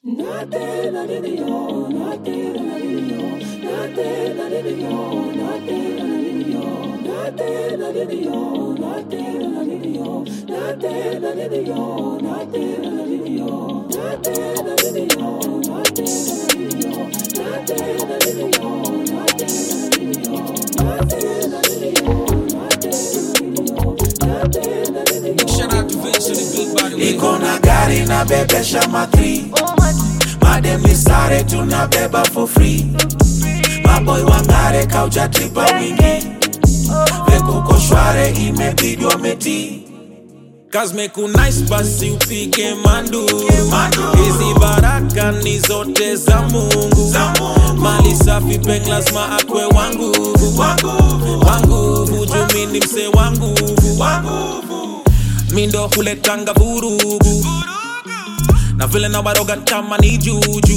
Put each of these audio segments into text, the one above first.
Shout out to Vince to the big body. iko na gari na bebesha matri madem ni sare tunabeba for free maboy wangare kauja tripa wingi vekuko shware imebidi wameti Kazmeku nice basi upige manduru Manduru. hizi baraka ni zote za mungu Za Mungu. mali safi peng lazima akwe wanguvu wanguvu wanguvu jumi ni mse wanguvu wanguvu mindo huletanga vurugu na vile na waroga kama ni juju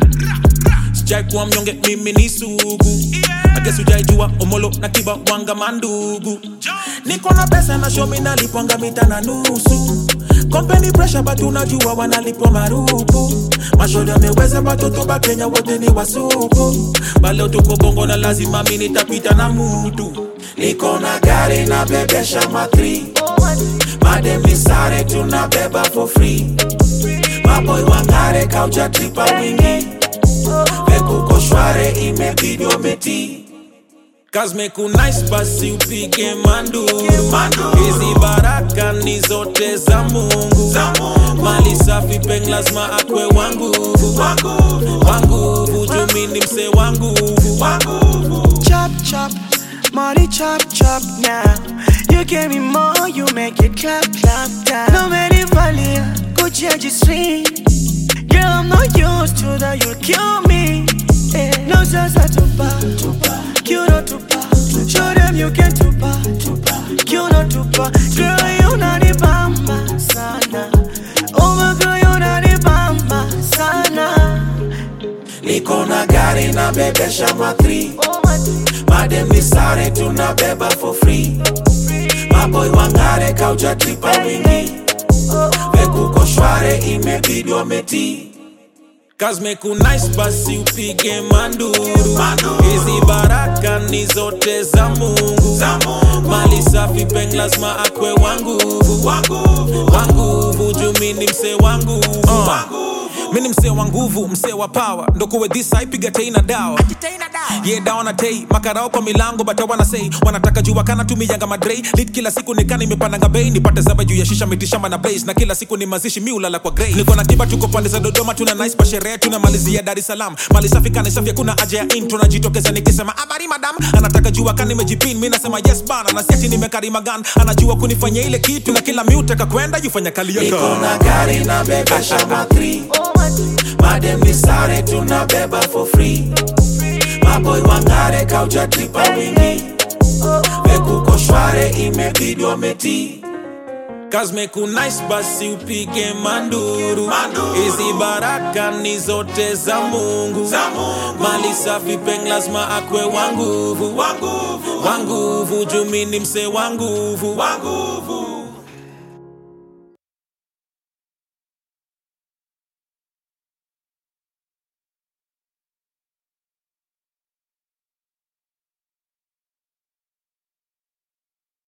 sijai kuwa mnyonge mimi ni sugu ages ujaijua omolo na kiba wanga mandugu niko na pesa na shomi nalipwanga mita na nusu kompeni presha but unajua wanalipwa marupu mashoda ameweza batoto ba kenya wote ni wasuku baleo tuko bongo na lazima mi nitapita na mutu niko na gari na bebesha matri madem ni sare tunabeba for free maboy wangare kauja tripa wingi vekuko shware imebidi wameti Kazmeku nice basi upige manduru Manduru. hizi baraka ni zote za mungu Za Mungu. mali safi peng lazima akwe wanguvu wanguvu wanguvu jumi ni mse wanguvu wanguvu chop chop, money chop chop now. You give me more, you make it clap clap down. No many valia, go change your swing. Girl, I'm not used to that, you'll kill me. Eh, No sasa tupa, kiuno tupa. Show them you can tupa, kiuno tupa. Girl, you not the bamba sana. Oh my girl, you not the bamba sana. niko na gari na bebesha matri madem ni sare tunabeba for free maboy wangare kauja tripa wingi vekuko shware imebidi wameti Kazmeku nice basi upige manduru Manduru. hizi baraka ni zote za mungu Za Mungu. mali safi peng lazima akwe wanguvu wanguvu wanguvu jumi ni mse wanguvu wanguvu mi ni msee wa nguvu msee wa pawa ndokuwe dhisa ipiga tei na dawa ye dawa na tei makarao kwa milango bata wanasei wanataka jua kana tumiyanga madrei lit kila siku nikana imepandanga bei nipate zaba juu ya shisha mitishamba na blaze na kila siku ni mazishi mi ulala kwa grey niko na kiba tuko pande za dodoma tuna nice pa sherehe tuna malizia dar es salaam mali safi kana safi kuna haja ya intro najitokeza nikisema habari madam anataka jua kana nimejipin mi nasema yes bana na siati nimekarima gan anajua kunifanyia ile kitu na kila miutaka kwenda yufanya kali niko yaka na gari na bebesha matri madem ni sare tunabeba for free maboy wangare kauja tripa wingi vekuko shware imebidi wameti Kazmeku nice basi upige manduru Manduru. hizi baraka ni zote za mungu Za Mungu. mali safi peng lazima akwe wanguvu wanguvu wanguvu jumi ni mse wanguvu wanguvu